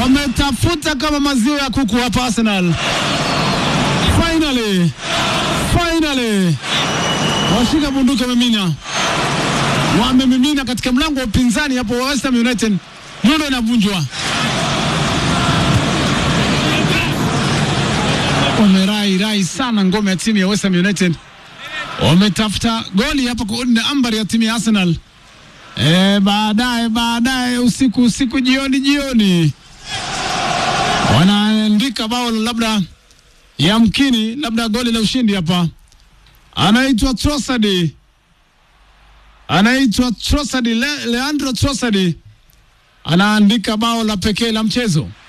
wametafuta kama maziwa ya kuku hapa Arsenal. Finally, finally washika bunduki wamemina, wamemimina katika mlango wa upinzani hapo wa West Ham United. Nyundo inavunjwa, wamerai rai sana ngome ya timu ya West Ham United, wametafuta goli hapa kuunda ambari ya timu ya Arsenal. E, baadaye baadaye usiku usiku jioni jioni wanaandika bao labda yamkini labda goli la ushindi hapa. Anaitwa Trossard, anaitwa Trossard, Le, Leandro Trossard anaandika bao la pekee la mchezo.